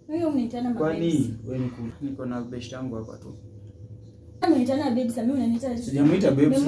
Wewe unaitana mabebs. Kwani wewe niko niko na best yangu hapa tu. Unaitana babes, mimi unaniita Sijamuita babes.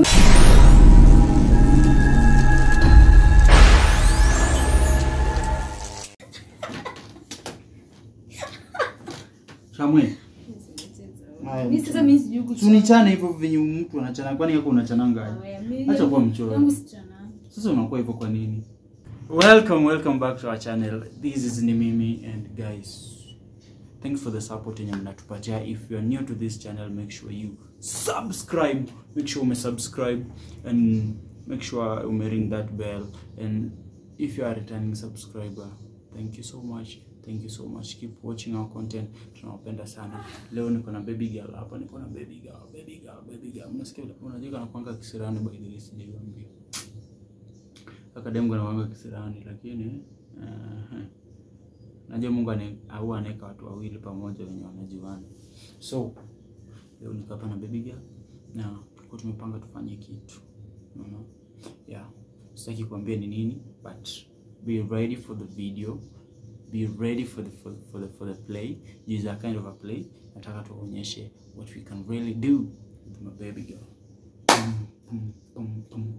Shamwe. Mimi sasa mimi sijui kuchana. Tunichane hivyo venye mtu anachana kwani yako unachananga aje? Haya, mimi- Acha kuwa mchoyo. Yangu sichana. Sasa unakuwa hivyo kwa nini? Welcome, welcome back to our channel. This is ni mimi and guys, thanks for the support yenye mnatupatia. If you are new to this channel, make sure you subscribe. Make sure ume subscribe and make sure ume ring that bell. And if you are a returning subscriber, thank you so much. Thank you so much. Keep watching our content. Tunawapenda sana. Leo niko na baby girl hapa, niko na baby girl, baby girl, baby girl. Mnasikia unajua kana kwanga kisirani by the way sijaambia akademu kanawanga kisirani lakini uh, najua Mungu ane, au anaweka watu wawili pamoja wenye wanajuana. So leo niko hapa na baby girl na tulikuwa tumepanga tufanye kitu unaona, yeah, sitaki kuambia ni nini, but be ready for the video, be ready for the for, for the for the play. Use a kind of a play. Nataka tuonyeshe what we can really do with my baby girl. Boom, boom, boom, boom.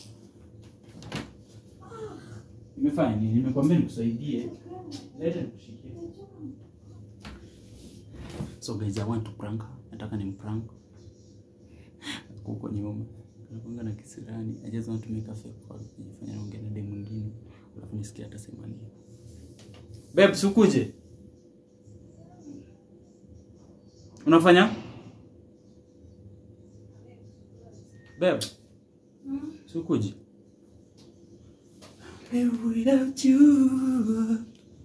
Nimefanya nini? Nimekwambia nikusaidie. Leta nikushikie. So guys, I want to prank. her. Nataka ni prank. Huko nyuma. Nakuanga na kisirani. I just want to make a fake call. Nifanya naongea na demu mwingine. Alafu nisikie atasema nini. Babe, sukuje. Unafanya? Babe. Sukuje. Live without you.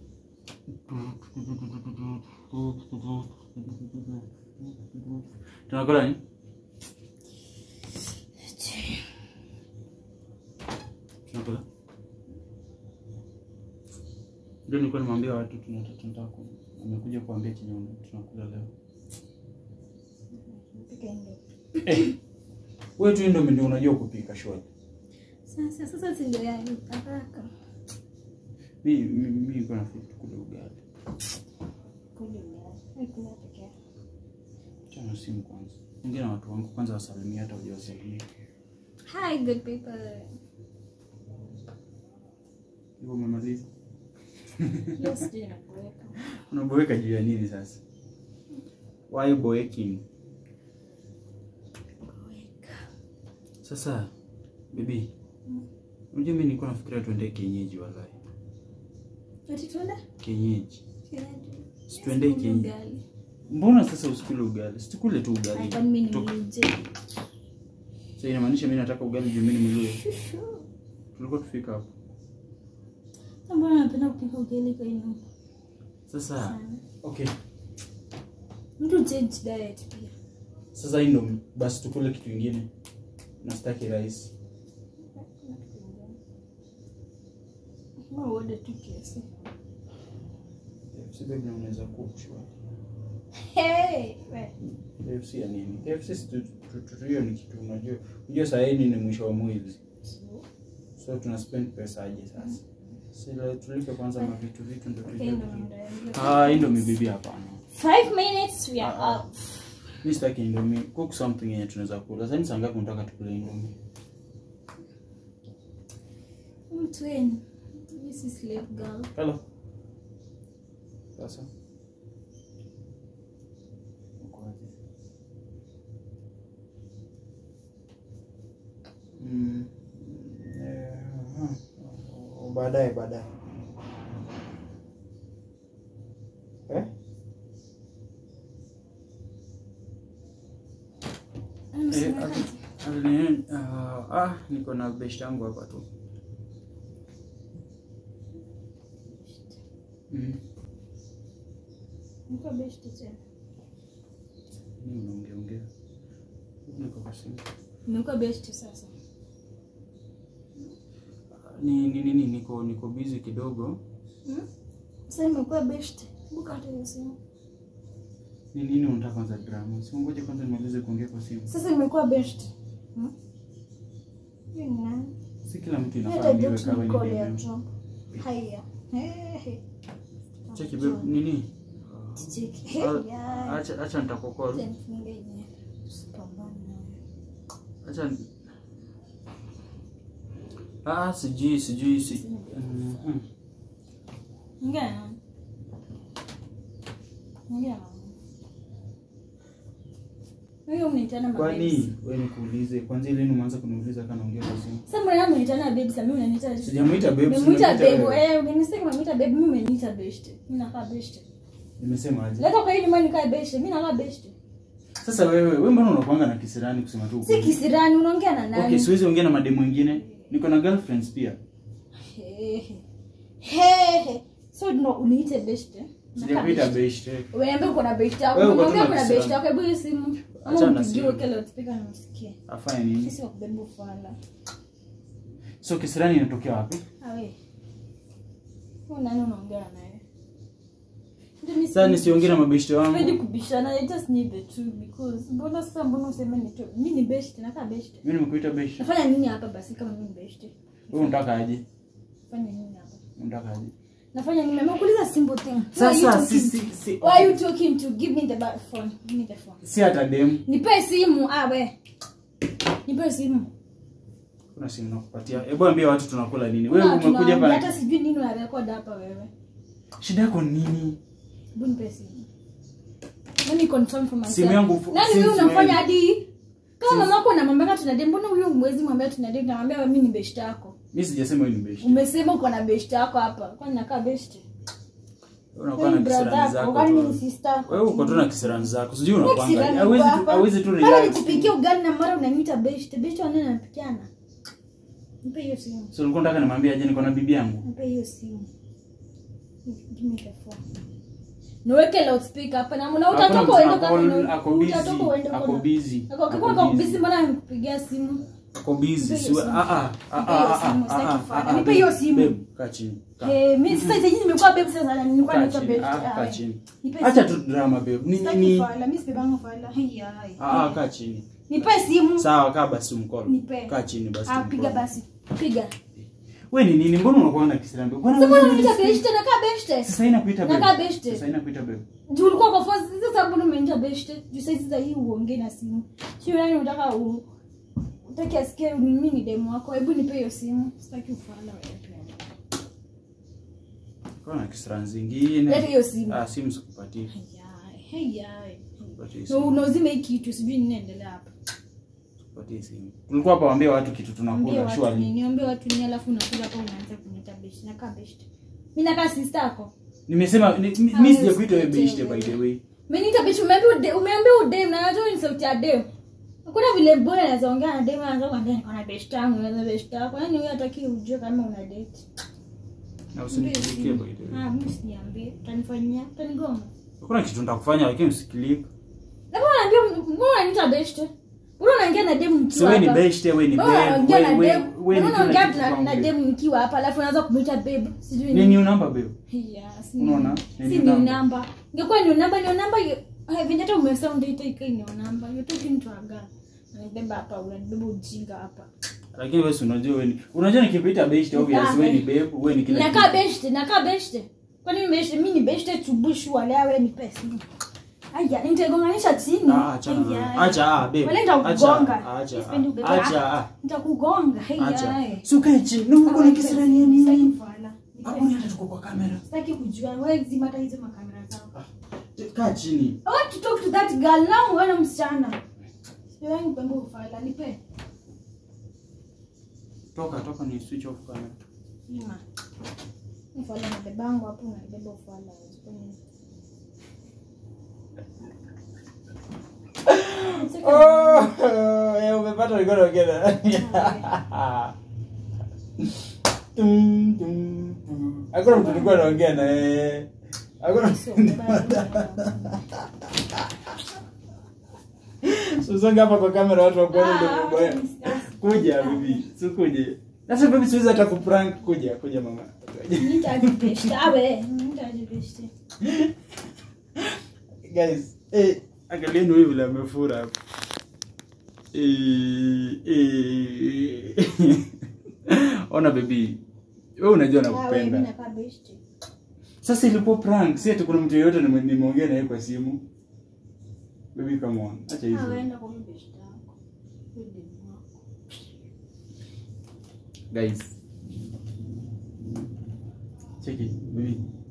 Tunakula nini? Tunakula. Ndio nilikuwa nimwambia watu tunataka tunataka ku- nimekuja kuambia chenye tunakula leo. Pika ndio. Eh. Wewe tu ndio ndio unajua kupika shwari. Sasa sasa si ndio ya haraka. Mimi mimi niko na fit kula ugali. Kule ugali. Hakuna peke yake. Chana simu kwanza. Ongea na watu wangu kwanza wasalimie hata hujawasalimia. Hi good people. Hivyo umemaliza. Yes, sijui nakuweka. Unaboeka juu ya nini sasa? Why boeking? Kuweka. Sasa bibi, unajua mimi nilikuwa nafikiria tuende kienyeji wallahi. Ati tuende? Kienyeji. Kienyeji. Si tuende Yes, kienyeji. ugali. Mbona sasa usikule ugali? Situkule tu Ai, ugali. kwani mimi ni Toka. mluje. Sasa inamaanisha mimi nataka ugali juu mimi ni mluya. Tulikuwa tufika hapo. Sasa Mbona napenda kupika ugali kwa nyumba? Sasa Sana. okay. Mtu change diet pia. Sasa hii ndo basi tukule kitu kingine. Na sitaki rice. Mbona uode tu kiasi? KFC baby na unaweza cook shwari. Hey, we. KFC ya nini? KFC si tu- tu- tu- tu- hiyo ni kitu unajua. Unajua saa hii ni mwisho wa mwezi. So tuna spend pesa aje sasa? Sila tulipe kwanza mavitu vitu ndio Okay, tujue. ndo vitu. muda. Ah, hii ndo mibibi hapana. Five minutes we are Ah, ah. up. Mimi sitaki indomie. Cook something yenye tunaweza kula. Sasa ni saa ngapi unataka tukule indomie? Mtu wenu. This is slave girl. Hello. Sasa. Uko aje? Mm. eh, aha. Oh, Baadaye baadaye. Eh? Eh, Anasema alini- ah, ah, niko na best yangu hapa tu. Mm. Niko best tena. Nini unaongea ongea? Niko kwa simu. Nimekuwa best sasa. Ni ni nini niko niko busy kidogo. Hmm? Sasa nimekuwa best. Buka hata hiyo simu. Ni nini unataka kwanza drama? Si ngoje kwanza nimalize kuongea kwa simu. Sasa nimekuwa best. Hmm? Hiyo ni nani? Si kila mtu Hata inafahamika don't kama call ya ni Trump. Haya. Hey. Cheki babe, nini? Ticheki. Hey, Ah, yeah. acha acha nitakokol Acha nifunge yenyewe. Usipambane nayo. acha ni- ah sijui sijui si Mhm. Ongea na nani? Ongea na nani? Wewe unaitana mabebs. kwani wewe nikuulize kwanza lini umeanza kuniuliza kana ongea kwa simu Sasa mbona unaitana babes na mimi unaniita sijamuita babes Nimemuita nimemuita babe. wewe. Eh, umenisema nimemuita babe, mimi umeniita beshte. Mimi nakaa beshte. nimesema aje Leta kwa hii nyumbani kae beshte. Mimi nakaa beshte. sasa wewe wewe mbona unakuanga na kisirani kusema tu Si ukweli? kisirani unaongea na nani? okay siwezi ongea na mademu wengine niko na girlfriends pia Hehe. Hehe. So no uniite beshte. Nakaa sijakuita beshte. best Wewe uko na beshte yako. Wewe uko tu Unaongea na kuna kisirani. beshte yako. Hebu hiyo simu. Ama Achana na ukijiwa simu. kile utapika na usikie. afanye nini Sisi wakubeba ufala. so kisirani inatokea wapi Awe. Huyu nani unaongea naye? Ndio mimi sasa nisiongee na mabeshte Sipendi wangu kubishana. I just need the truth because mbona sasa mbona useme ni tu? Mimi ni beshte, nakaa beshte. mimi nimekuita beshte Nafanya nini hapa basi kama mimi ni beshte? wewe unataka aje Nafanya nini hapa? unataka aje Nafanya nini? Nimekuuliza simple thing. Who are you sasa si talking si to? si Who are you talking to? Give me the ba- phone. Give me the phone. si hata dem Nipe simu ah we. Nipe simu. kuna simu nakupatia hebu ambia watu tunakula nini wewe Kuna umekuja tunaongea, hapa hata sijui nini unarekod hapa wewe. shida yako ni nini Hebu nipe simu. Let me confirm for myself. Simu yangu fu- Nani since wewe unafanya when? hadi kama Since- mama yako anamwambia tunadate, mbona huyo mwezi mwambia tunadate na mwambia mimi ni beshte yako? mimi sijasema wewe ni beshte Umesema uko na beshte yako hapa. Kwani nakaa beshte? Wewe unakuwa na Wewe brother kisirani yako, zako kwani mimi ni tu sister yako? wewe uko tu na kisirani zako sijui Wewe unapanga kisirani hawezi uko tu hapa. hawezi tu Mara relax nikupikia ugali na mara unaniita beshte. Beshte wanene anapikiana. Nipe hiyo simu. so ulikuwa unataka nimwambie aje niko na bibi yangu Nipe hiyo simu. Give me the phone. Niweke loudspeaker hapa na na utatoka Hakuna uende mtu kama ako- ako busy utatoka uende ako kama busy Ako ako kama kwa busy. busy mbona nikupigia simu? ako busy Nipe si hiyo simu. ah ah ah Nipe hiyo ah simu, ah sitaki ah kufanya. ah Nipe hiyo babe, simu. babe, kaa chini kaa. Eh, mimi sasa hizi nimekuwa babe sasa na nilikuwa Kaa naitwa chini, best. ah, kaa chini. Nipe acha simu. tu drama babe ni Sitaki ni fala, mimi sipebangu fala. Hey, ai. ah ah, kaa chini Nipe simu. sawa kaa basi umcall Nipe. kaa chini basi Ah, tumcall. piga basi. Piga. wewe ni nini mbona unakuwa na kisirani babe Bwana Sasa wewe mbona ni unaniita respect. beshte? Nakaa beshte. sasa inakuita babe Nakaa beshte. sasa inakuita babe Juu ulikuwa kwa force sasa mbona umeniita beshte? Juu sasa sasa hii uongee na simu. Sio nani unataka u utaki asikie mimi ni demo wako. Hebu nipe hiyo simu. Sitaki ufala wewe pia. kwa na kisirani zingine Leta hiyo simu. ah simu sikupatii Hey, hey, hey. sikupatii Na simu unauzima hii kitu sijui nini inaendelea hapa. sikupatii simu tulikuwa hapa waambia watu kitu Ambie tunakula watu surely nini, ambie watu nini alafu unakuja hapa unaanza kuniita beshte. Nakaa beshte. Mimi nakaa sister yako. nimesema ni- mi- Ah, mimi wewe sijakuita wewe usikiete beshte by the wewe. way Umeniita beshte, umeambia ude, umeambia udem na najua ni sauti ya dem. Hakuna vile boy anaweza ongea na dem anaanza kuambia niko na beshte yangu, na beshte yako. Yaani wewe hataki ujue kama una date. na usinifikie by the way Ah, mimi siniambie. Utanifanyia, utanigonga. hakuna kitu nitakufanya lakini usikilike Na mbona unaambia mbona unaniita beshte? Mbona unaongea na dem so nikiwa wewe ni hapa? beshte wewe ni Mbona babe unaongea na wewe dem? wewe ni Mbona kila unaongea kitu na- kwangu na babe. dem nikiwa hapa alafu unaanza kumuita babe? Sijui ni nini. new number babe Yeah, si Unaona? si Ni ni new number. namba. Ingekuwa ni namba, ni namba venye hata umesound ita ikai ni namba. You're talking to a girl. Unanibeba hapa, unanibeba ujinga hapa. lakini wewe si unajua wewe ni unajua nikikuita beshte obvious Ah, wewe ni babe. babe wewe ni kila Nakaa kitu beshte, nakaa beshte. Kwani mimi beshte, mimi ni beshte chubushu wale awe ni pesa. Aya, nitagonganisha chini. ah acha Aya. acha ah babe Wale nitakugonga. acha Sipendi ubebe. acha ah Nitakugonga. Hey, acha aya. si ukae chini na uko na kisirani ya Sitaki nini kufala. hapo ni hata tuko kwa kamera Sitaki kujua. Wewe zima hata hizo makamera zao. kaa chini I want to talk to that girl now wewe msichana. Sipewangi kupembe ufala, nipe. toka toka ni switch off kamera Ima. Ufala na bebangu hapo unabeba ufala. Sipendi. Oh, eh, umepata ulikuwa unaongea. Tum, tum, tum. Hakuna mtu alikuwa anaongea na yeye. Hakuna Sio, beba- Usonge hapa kwa kamera watu wakuone ndio Ah, mambo yao. Kuja bibi, si kuje. Sasa bibi siwezi hata kuprank kuja, kuja mama. Nitajibeshte. Awe, nitajibeshte. Guys, eh angalieni huyu vile amefura hapa. Eh, eh. Ona baby. Wewe unajua Awe, mimi nakupenda. nakaa beshte. sasa ilikuwa prank si ati kuna mtu yeyote nime- nimeongea naye kwa simu baby come on acha Ah, hizo waenda kwa mbeshte yako. Huyo demu wako. guys check it baby